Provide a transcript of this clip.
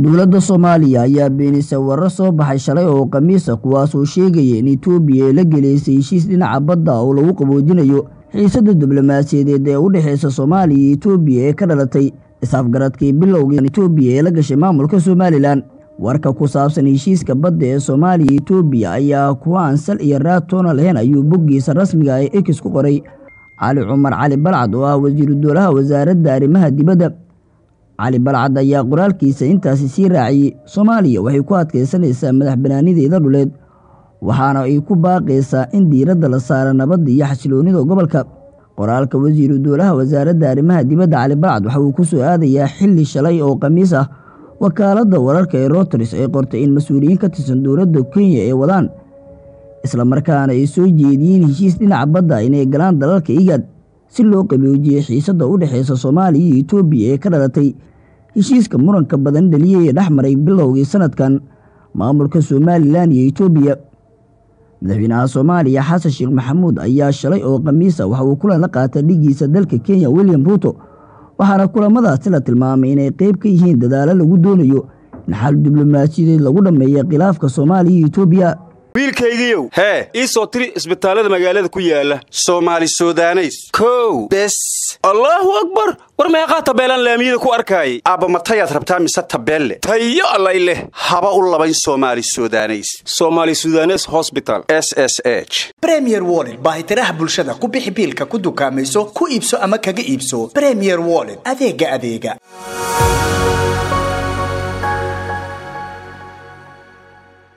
dowladda soomaaliya ayaa beenisay warar soo baxay shalay oo khamiisa kuwaasoo sheegaya in etoobiya ay la geleysay heshiis dhinaca badda oo lagu qaboojinayo xiisada diblomaasiyadeed ee u dhexeysa soomaaliya iyo etoobiya ee ka dhalatay is-afgaradkii bilowgii etoobiya ee la gashay maamulka somalilan warka ku saabsan heshiiska badda ee soomaaliya iyo etoobiya ayaa kuwa aan sal iyo raad toona lahayn ayuu boggiisa rasmiga ee ekis ku qoray cali cumar cali balcad oo ah wasiiru dowlaha wasaaradda arrimaha dibadda cali balcad ayaa qoraalkiisa intaasi sii raaciyey soomaaliya waxay ku adkaysanaysaa madax banaanideeda dhuleed waxaana ay ku baaqaysaa in diiradda la saara nabadda iyo xasiloonnida gobolka qoraalka wasiiru dowlaha wasaaradda arrimaha dibadda cali balcad waxa uu ku soo aadayaa xilli shalay oo khamiis ah wakaaladda wararka ee roters ay qortay in mas-uuliyiin ka tirsan dowladda kenya ay wadaan islamarkaana ay soo jeediyeen heshiis dhinaca badda inay galaan dalalka igad si loo qaboojiyey xiisadda u dhexeysa soomaaliya iyo etoobiya ee ka dhalatay heshiiska muranka badan dhaliyay ee dhex maray bilowgii sanadkan maamulka somalilan iyo etoobiya madaxweynaha soomaaliya xasan sheekh maxamuud ayaa shalay oo khamiisa waxa uu kulan la qaatay dhigiisa dalka kenya william ruuto waxaana kulamadaasi la tilmaamay inay qeyb ka yihiin dadaalo lagu doonayo in xal diblomaasiyadeed lagu dhammeeya khilaafka soomaaliya iyo etoobiya wiilkaygiiow hee ii soo tiri isbitaallada magaalada ku yaala soomaali sudaneys kow bes allaahu akbar war meeqaa tabeelaan laamiyada ku arkaayay aabba matayaad rabtaa mise tabeelle tayo allay leh haba u labayn soomaali sudaneys somaali sudanes hosbital s s h bremier wollet baahitiraha bulshada ku bixi biilka ku dukaamayso ku iibso ama kaga iibso bremier wollet adeega adeega